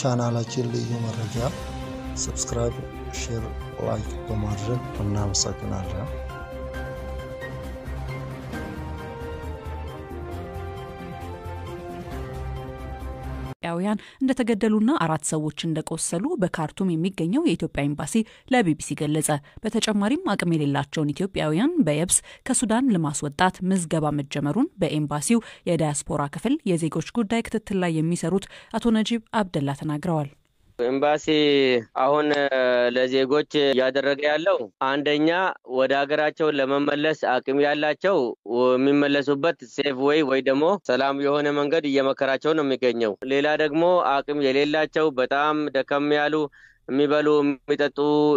ቻናላችን ልዩ መረጃ ሰብስክራይብ፣ ሼር፣ ላይክ በማድረግ እናመሰግናለን። ኢትዮጵያውያን እንደተገደሉና አራት ሰዎች እንደቆሰሉ በካርቱም የሚገኘው የኢትዮጵያ ኤምባሲ ለቢቢሲ ገለጸ። በተጨማሪም አቅም የሌላቸውን ኢትዮጵያውያን በየብስ ከሱዳን ለማስወጣት ምዝገባ መጀመሩን በኤምባሲው የዳያስፖራ ክፍል የዜጎች ጉዳይ ክትትል ላይ የሚሰሩት አቶ ነጂብ አብደላ ተናግረዋል። ኤምባሲ አሁን ለዜጎች እያደረገ ያለው አንደኛ ወደ ሀገራቸው ለመመለስ አቅም ያላቸው የሚመለሱበት ሴፍ ወይ ወይ ደግሞ ሰላም የሆነ መንገድ እየመከራቸው ነው የሚገኘው። ሌላ ደግሞ አቅም የሌላቸው በጣም ደከም ያሉ የሚበሉ የሚጠጡ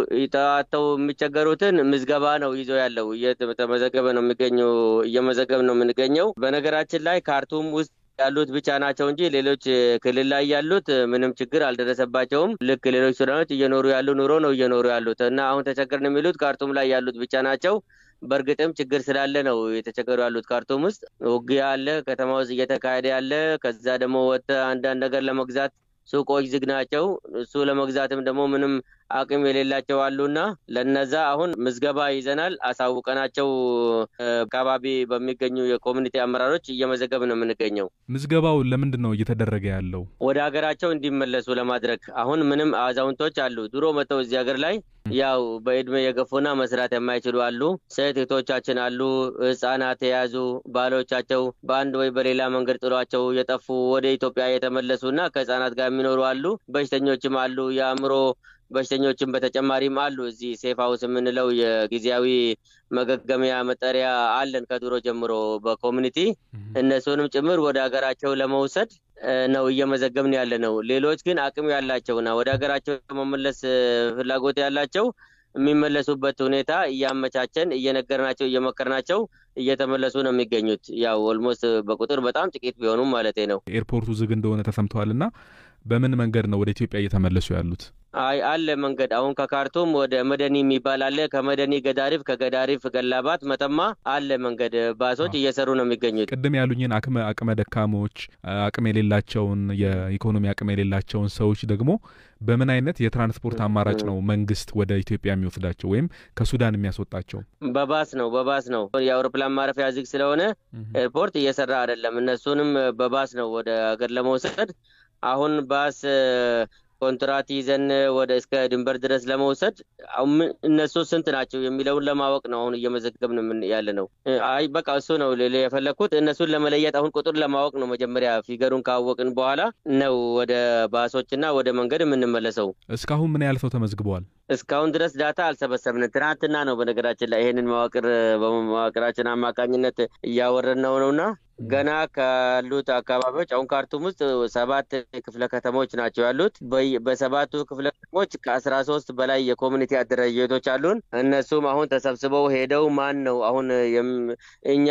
ይጠዋተው የሚቸገሩትን ምዝገባ ነው ይዞ ያለው እየተመዘገበ ነው የሚገኘው እየመዘገብ ነው የምንገኘው። በነገራችን ላይ ካርቱም ውስጥ ያሉት ብቻ ናቸው እንጂ ሌሎች ክልል ላይ ያሉት ምንም ችግር አልደረሰባቸውም። ልክ ሌሎች ሱዳኖች እየኖሩ ያሉ ኑሮ ነው እየኖሩ ያሉት እና አሁን ተቸገርን የሚሉት ካርቱም ላይ ያሉት ብቻ ናቸው። በእርግጥም ችግር ስላለ ነው የተቸገሩ ያሉት። ካርቱም ውስጥ ውጊያ አለ፣ ከተማ ውስጥ እየተካሄደ ያለ። ከዛ ደግሞ ወጥተህ አንዳንድ ነገር ለመግዛት ሱቆች ዝግ ናቸው። እሱ ለመግዛትም ደግሞ ምንም አቅም የሌላቸው አሉና ለነዛ አሁን ምዝገባ ይዘናል። አሳውቀናቸው አካባቢ በሚገኙ የኮሚኒቲ አመራሮች እየመዘገብ ነው የምንገኘው። ምዝገባው ለምንድን ነው እየተደረገ ያለው? ወደ ሀገራቸው እንዲመለሱ ለማድረግ አሁን ምንም አዛውንቶች አሉ ድሮ መጥተው እዚህ ሀገር ላይ ያው በእድሜ የገፉና መስራት የማይችሉ አሉ። ሴት እህቶቻችን አሉ። ህጻናት የያዙ ባሎቻቸው በአንድ ወይ በሌላ መንገድ ጥሏቸው የጠፉ ወደ ኢትዮጵያ የተመለሱና ከህጻናት ጋር የሚኖሩ አሉ። በሽተኞችም አሉ። የአእምሮ በሽተኞችም በተጨማሪም አሉ። እዚህ ሴፍ ሀውስ የምንለው የጊዜያዊ መገገሚያ መጠሪያ አለን ከድሮ ጀምሮ በኮሚኒቲ እነሱንም ጭምር ወደ ሀገራቸው ለመውሰድ ነው እየመዘገብን ያለ ነው። ሌሎች ግን አቅም ያላቸውና ወደ ሀገራቸው መመለስ ፍላጎት ያላቸው የሚመለሱበት ሁኔታ እያመቻቸን እየነገርናቸው እየመከርናቸው እየተመለሱ ነው የሚገኙት። ያው ኦልሞስት በቁጥር በጣም ጥቂት ቢሆኑም ማለት ነው። ኤርፖርቱ ዝግ እንደሆነ ተሰምተዋል እና በምን መንገድ ነው ወደ ኢትዮጵያ እየተመለሱ ያሉት? አይ አለ መንገድ አሁን ከካርቱም ወደ መደኒ የሚባል አለ። ከመደኒ ገዳሪፍ፣ ከገዳሪፍ ገላባት፣ መተማ አለ መንገድ ባሶች እየሰሩ ነው የሚገኙት። ቅድም ያሉኝን አቅመ አቅመ ደካሞች አቅም የሌላቸውን የኢኮኖሚ አቅም የሌላቸውን ሰዎች ደግሞ በምን አይነት የትራንስፖርት አማራጭ ነው መንግስት ወደ ኢትዮጵያ የሚወስዳቸው ወይም ከሱዳን የሚያስወጣቸው? በባስ ነው በባስ ነው። የአውሮፕላን ማረፊያ ዝግ ስለሆነ ኤርፖርት እየሰራ አይደለም። እነሱንም በባስ ነው ወደ ሀገር ለመውሰድ አሁን ባስ ኮንትራት ይዘን ወደ እስከ ድንበር ድረስ ለመውሰድ እነሱ ስንት ናቸው የሚለውን ለማወቅ ነው አሁን እየመዘገብን ያለ ነው። አይ በቃ እሱ ነው የፈለግኩት እነሱን ለመለየት አሁን ቁጥር ለማወቅ ነው። መጀመሪያ ፊገሩን ካወቅን በኋላ ነው ወደ ባሶችና ወደ መንገድ የምንመለሰው። እስካሁን ምን ያህል ሰው ተመዝግበዋል? እስካሁን ድረስ ዳታ አልሰበሰብንም። ትናንትና ነው በነገራችን ላይ ይሄንን መዋቅር በመዋቅራችን አማካኝነት እያወረን ነው ነውና ገና ካሉት አካባቢዎች አሁን ካርቱም ውስጥ ሰባት ክፍለ ከተሞች ናቸው ያሉት። በሰባቱ ክፍለ ከተሞች ከአስራ ሶስት በላይ የኮሚኒቲ አደረጃጀቶች አሉን። እነሱም አሁን ተሰብስበው ሄደው ማን ነው አሁን እኛ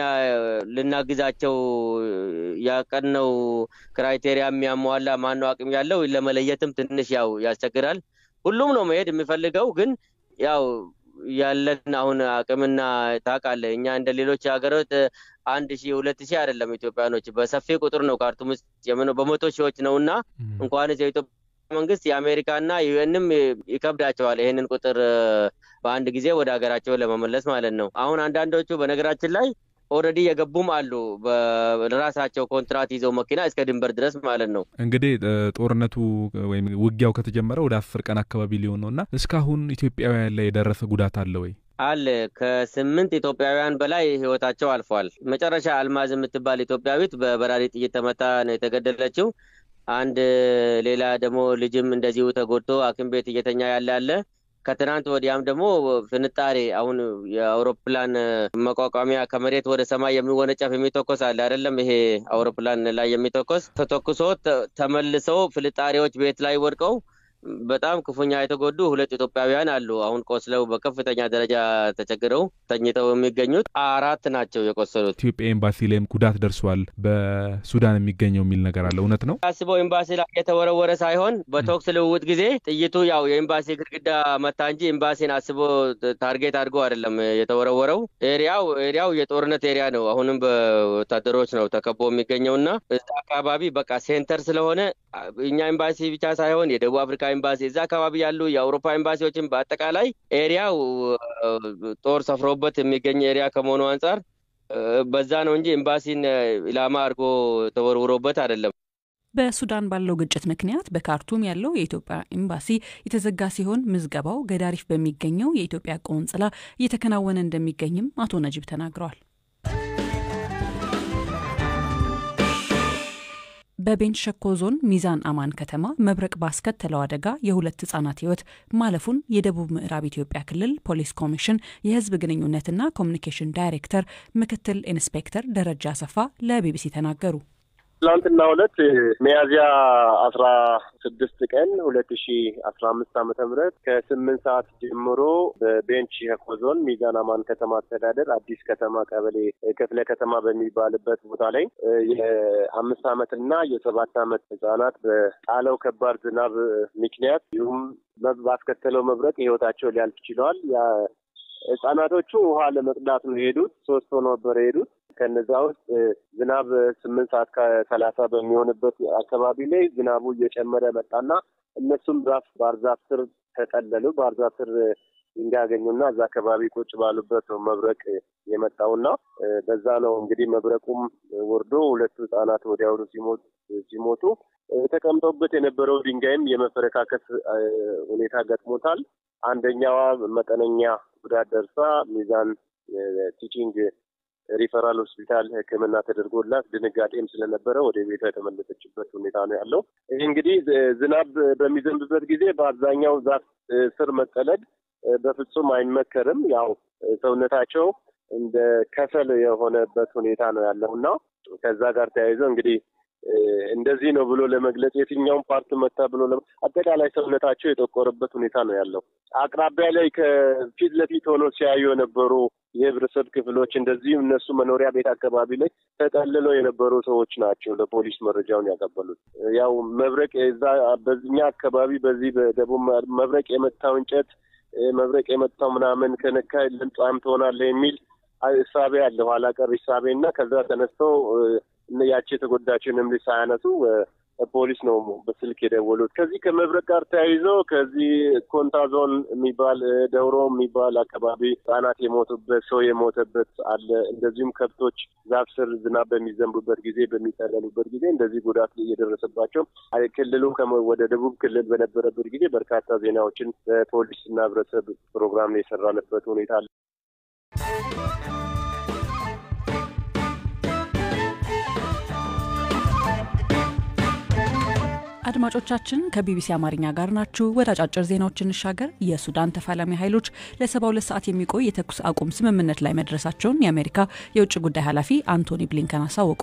ልናግዛቸው ያቀድነው ክራይቴሪያ የሚያሟላ ማን ነው አቅም ያለው ለመለየትም ትንሽ ያው ያስቸግራል። ሁሉም ነው መሄድ የሚፈልገው ግን ያው ያለን አሁን አቅምና ታውቃለህ፣ እኛ እንደ ሌሎች ሀገሮች አንድ ሺህ ሁለት ሺህ አይደለም። ኢትዮጵያኖች በሰፊ ቁጥር ነው ካርቱም ውስጥ በመቶ ሺዎች ነው እና እንኳንስ የኢትዮጵያ መንግስት የአሜሪካና ዩኤንም ይከብዳቸዋል ይህንን ቁጥር በአንድ ጊዜ ወደ ሀገራቸው ለመመለስ ማለት ነው። አሁን አንዳንዶቹ በነገራችን ላይ ኦልሬዲ የገቡም አሉ በራሳቸው ኮንትራት ይዘው መኪና እስከ ድንበር ድረስ ማለት ነው። እንግዲህ ጦርነቱ ወይም ውጊያው ከተጀመረ ወደ አስር ቀን አካባቢ ሊሆን ነው እና እስካሁን ኢትዮጵያውያን ላይ የደረሰ ጉዳት አለ ወይ? አለ ከስምንት ኢትዮጵያውያን በላይ ህይወታቸው አልፏል። መጨረሻ አልማዝ የምትባል ኢትዮጵያዊት በበራሪ ጥይት ተመታ ነው የተገደለችው። አንድ ሌላ ደግሞ ልጅም እንደዚሁ ተጎድቶ ሐኪም ቤት እየተኛ ያለ አለ። ከትናንት ወዲያም ደግሞ ፍንጣሬ አሁን የአውሮፕላን መቋቋሚያ ከመሬት ወደ ሰማይ የሚወነጨፍ የሚተኮስ አለ አይደለም? ይሄ አውሮፕላን ላይ የሚተኮስ ተተኩሶ ተመልሰው ፍንጣሬዎች ቤት ላይ ወድቀው በጣም ክፉኛ የተጎዱ ሁለት ኢትዮጵያውያን አሉ። አሁን ቆስለው በከፍተኛ ደረጃ ተቸግረው ተኝተው የሚገኙት አራት ናቸው የቆሰሉት። ኢትዮጵያ ኤምባሲ ላይም ጉዳት ደርሷል በሱዳን የሚገኘው የሚል ነገር አለ። እውነት ነው? አስበው ኤምባሲ ላይ የተወረወረ ሳይሆን በተኩስ ልውውጥ ጊዜ ጥይቱ ያው የኤምባሲ ግድግዳ መታ እንጂ ኤምባሲን አስቦ ታርጌት አድርጎ አይደለም የተወረወረው። ኤሪያው ኤሪያው የጦርነት ኤሪያ ነው። አሁንም በወታደሮች ነው ተከቦ የሚገኘው እና እዛ አካባቢ በቃ ሴንተር ስለሆነ እኛ ኤምባሲ ብቻ ሳይሆን የደቡብ አፍሪካ ኤምባሲ እዛ አካባቢ ያሉ የአውሮፓ ኤምባሲዎችን በአጠቃላይ ኤሪያው ጦር ሰፍሮበት የሚገኝ ኤሪያ ከመሆኑ አንጻር በዛ ነው እንጂ ኤምባሲን ኢላማ አድርጎ ተወርውሮበት አይደለም። በሱዳን ባለው ግጭት ምክንያት በካርቱም ያለው የኢትዮጵያ ኤምባሲ የተዘጋ ሲሆን ምዝገባው ገዳሪፍ በሚገኘው የኢትዮጵያ ቆንጽላ እየተከናወነ እንደሚገኝም አቶ ነጂብ ተናግረዋል። በቤንች ሸኮ ዞን ሚዛን አማን ከተማ መብረቅ ባስከተለው አደጋ የሁለት ህጻናት ህይወት ማለፉን የደቡብ ምዕራብ ኢትዮጵያ ክልል ፖሊስ ኮሚሽን የህዝብ ግንኙነትና ኮሚኒኬሽን ዳይሬክተር ምክትል ኢንስፔክተር ደረጃ አሰፋ ለቢቢሲ ተናገሩ። ትላንትና ሁለት ሚያዝያ አስራ ስድስት ቀን ሁለት ሺ አስራ አምስት ዓመተ ምህረት ከስምንት ሰዓት ጀምሮ በቤንች ሸኮ ዞን ሚዛን አማን ከተማ አስተዳደር አዲስ ከተማ ቀበሌ ክፍለ ከተማ በሚባልበት ቦታ ላይ የአምስት ዓመትና የሰባት ዓመት ህጻናት በጣለው ከባድ ዝናብ ምክንያት እንዲሁም ባስከተለው መብረቅ ህይወታቸው ሊያልፍ ችለዋል። ህጻናቶቹ ውሃ ለመቅዳት ነው የሄዱት። ሶስት ሆኖ ነበር የሄዱት። ከነዛ ውስጥ ዝናብ ስምንት ሰዓት ከሰላሳ በሚሆንበት አካባቢ ላይ ዝናቡ እየጨመረ መጣና እነሱም ዛፍ ባህር ዛፍ ስር ተጠለሉ። ባህር ዛፍ ስር እንዲያገኙና እዛ አካባቢ ቁጭ ባሉበት ነው መብረቅ የመጣውና በዛ ነው እንግዲህ መብረቁም ወርዶ ሁለቱ ህጻናት ወዲያውኑ ሲሞቱ ተቀምጠውበት የነበረው ድንጋይም የመፈረካከስ ሁኔታ ገጥሞታል። አንደኛዋ መጠነኛ ጉዳት ደርሳ ሚዛን ቲቺንግ ሪፈራል ሆስፒታል ሕክምና ተደርጎላት ድንጋጤም ስለነበረ ወደ ቤቷ የተመለሰችበት ሁኔታ ነው ያለው። ይህ እንግዲህ ዝናብ በሚዘንብበት ጊዜ በአብዛኛው ዛፍ ስር መጠለድ በፍጹም አይመከርም። ያው ሰውነታቸው እንደ ከሰል የሆነበት ሁኔታ ነው ያለው እና ከዛ ጋር ተያይዘው እንግዲህ እንደዚህ ነው ብሎ ለመግለጽ የትኛውን ፓርት መታ ብሎ አጠቃላይ ሰውነታቸው የጠቆረበት ሁኔታ ነው ያለው። አቅራቢያ ላይ ከፊት ለፊት ሆኖ ሲያዩ የነበሩ የህብረተሰብ ክፍሎች እንደዚሁም እነሱ መኖሪያ ቤት አካባቢ ላይ ተጠልለው የነበሩ ሰዎች ናቸው ለፖሊስ መረጃውን ያቀበሉት። ያው መብረቅ እዛ በዚኛ አካባቢ በዚህ በደቡብ መብረቅ የመታው እንጨት መብረቅ የመታው ምናምን ከነካ ልምጣም ትሆናለህ የሚል እሳቤ አለ፣ ኋላ ቀር እሳቤ እና ከዛ ተነስተው ያቺ የተጎዳችንም ልጅ ሳያነሱ ፖሊስ ነው በስልክ የደወሉት። ከዚህ ከመብረቅ ጋር ተያይዞ ከዚህ ኮንታ ዞን የሚባል ደውሮ የሚባል አካባቢ ህጻናት የሞቱበት ሰው የሞተበት አለ። እንደዚሁም ከብቶች ዛፍ ስር ዝናብ በሚዘንቡበት ጊዜ በሚጠለሉበት ጊዜ እንደዚህ ጉዳት እየደረሰባቸው ክልሉ ወደ ደቡብ ክልል በነበረበት ጊዜ በርካታ ዜናዎችን በፖሊስና ህብረተሰብ ፕሮግራም ላይ የሰራንበት ሁኔታ አለ። አድማጮቻችን ከቢቢሲ አማርኛ ጋር ናችሁ። ወደ አጫጭር ዜናዎች እንሻገር። የሱዳን ተፋላሚ ኃይሎች ለሰባ ሁለት ሰዓት የሚቆይ የተኩስ አቁም ስምምነት ላይ መድረሳቸውን የአሜሪካ የውጭ ጉዳይ ኃላፊ አንቶኒ ብሊንከን አሳወቁ።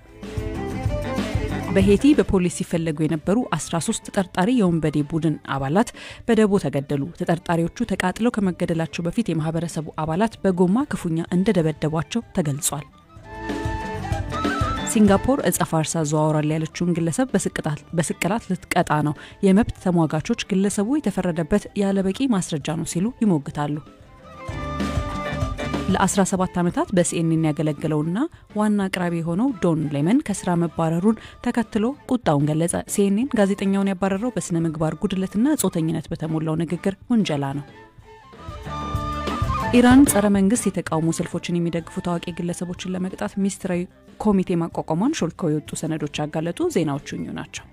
በሄቲ በፖሊስ ሲፈለጉ የነበሩ 13 ተጠርጣሪ የወንበዴ ቡድን አባላት በደቦ ተገደሉ። ተጠርጣሪዎቹ ተቃጥለው ከመገደላቸው በፊት የማህበረሰቡ አባላት በጎማ ክፉኛ እንደደበደቧቸው ተገልጿል። ሲንጋፖር እጸ ፋርስ አዘዋውራል ያለችውን ግለሰብ በስቅላት ልትቀጣ ነው። የመብት ተሟጋቾች ግለሰቡ የተፈረደበት ያለበቂ ማስረጃ ነው ሲሉ ይሞግታሉ። ለ17 ዓመታት በሲኤንኤን ያገለገለውና ዋና አቅራቢ የሆነው ዶን ሌመን ከስራ መባረሩን ተከትሎ ቁጣውን ገለጸ። ሲኤንኤን ጋዜጠኛውን ያባረረው በስነ ምግባር ጉድለትና ጾተኝነት በተሞላው ንግግር ውንጀላ ነው። ኢራን ጸረ መንግስት የተቃውሞ ሰልፎችን የሚደግፉ ታዋቂ ግለሰቦችን ለመቅጣት ሚኒስትራዊ ኮሚቴ ማቋቋሟን ሾልከው የወጡ ሰነዶች ያጋለጡ ዜናዎቹ እኙ ናቸው።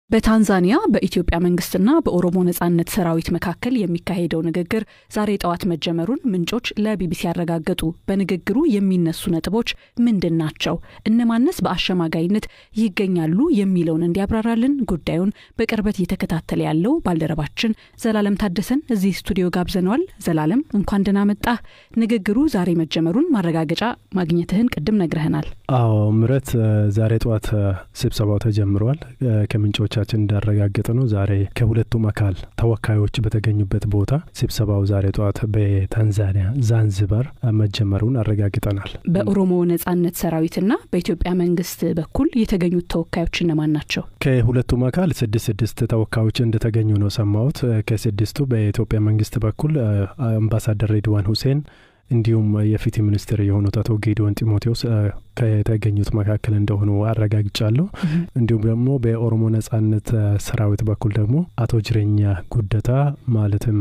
በታንዛኒያ በኢትዮጵያ መንግስትና በኦሮሞ ነጻነት ሰራዊት መካከል የሚካሄደው ንግግር ዛሬ ጠዋት መጀመሩን ምንጮች ለቢቢሲ ያረጋገጡ። በንግግሩ የሚነሱ ነጥቦች ምንድን ናቸው? እነማንስ በአሸማጋይነት ይገኛሉ? የሚለውን እንዲያብራራልን ጉዳዩን በቅርበት እየተከታተለ ያለው ባልደረባችን ዘላለም ታደሰን እዚህ ስቱዲዮ ጋብዘነዋል። ዘላለም እንኳን ደህና መጣህ። ንግግሩ ዛሬ መጀመሩን ማረጋገጫ ማግኘትህን ቅድም ነግረህናል። አዎ ምረት፣ ዛሬ ጠዋት ስብሰባው ተጀምሯል። ከምንጮች ቻችን እንዳረጋገጠ ነው። ዛሬ ከሁለቱም አካል ተወካዮች በተገኙበት ቦታ ስብሰባው ዛሬ ጠዋት በታንዛኒያ ዛንዝባር መጀመሩን አረጋግጠናል። በኦሮሞ ነጻነት ሰራዊትና በኢትዮጵያ መንግስት በኩል የተገኙት ተወካዮች እነማን ናቸው? ከሁለቱም አካል ስድስት ስድስት ተወካዮች እንደተገኙ ነው ሰማሁት። ከስድስቱ በኢትዮጵያ መንግስት በኩል አምባሳደር ሬድዋን ሁሴን እንዲሁም የፍትህ ሚኒስትር የሆኑት አቶ ጌዲዮን ጢሞቴዎስ ከተገኙት መካከል እንደሆኑ አረጋግጫለሁ። እንዲሁም ደግሞ በኦሮሞ ነጻነት ሰራዊት በኩል ደግሞ አቶ ጅሬኛ ጉደታ ማለትም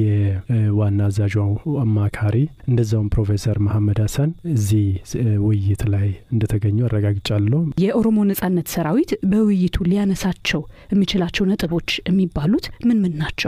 የዋና አዛዡ አማካሪ እንደዛውም ፕሮፌሰር መሐመድ ሀሰን እዚህ ውይይት ላይ እንደተገኙ አረጋግጫለሁ። የኦሮሞ ነጻነት ሰራዊት በውይይቱ ሊያነሳቸው የሚችላቸው ነጥቦች የሚባሉት ምን ምን ናቸው?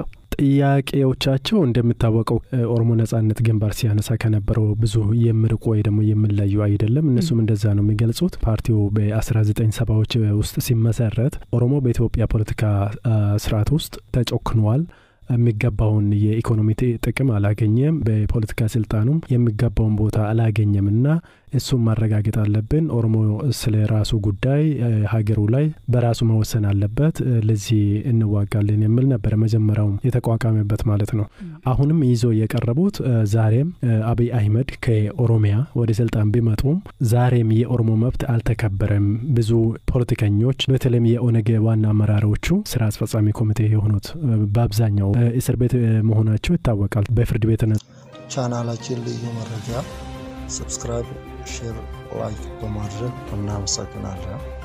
ጥያቄዎቻቸው እንደሚታወቀው ኦሮሞ ነጻነት ግንባር ሲያነሳ ከነበረው ብዙ የሚርቁ ወይ ደግሞ የሚለዩ አይደለም። እነሱም እንደዛ ነው የሚገልጹት። ፓርቲው በ19 ሰባዎች ውስጥ ሲመሰረት ኦሮሞ በኢትዮጵያ ፖለቲካ ስርዓት ውስጥ ተጨክኗል የሚገባውን የኢኮኖሚ ጥቅም አላገኘም፣ በፖለቲካ ስልጣኑም የሚገባውን ቦታ አላገኘም እና እሱም ማረጋገጥ አለብን። ኦሮሞ ስለ ራሱ ጉዳይ ሀገሩ ላይ በራሱ መወሰን አለበት፣ ለዚህ እንዋጋለን የሚል ነበረ መጀመሪያውም የተቋቋመበት ማለት ነው። አሁንም ይዞ የቀረቡት ዛሬም አብይ አህመድ ከኦሮሚያ ወደ ስልጣን ቢመጡም ዛሬም የኦሮሞ መብት አልተከበረም። ብዙ ፖለቲከኞች በተለይም የኦነግ ዋና አመራሮቹ ስራ አስፈጻሚ ኮሚቴ የሆኑት በአብዛኛው እስር ቤት መሆናቸው ይታወቃል። በፍርድ ቤት ቻናላችን ልዩ መረጃ ሰብስክራይብ፣ ሼር፣ ላይክ በማድረግ እናመሰግናለን።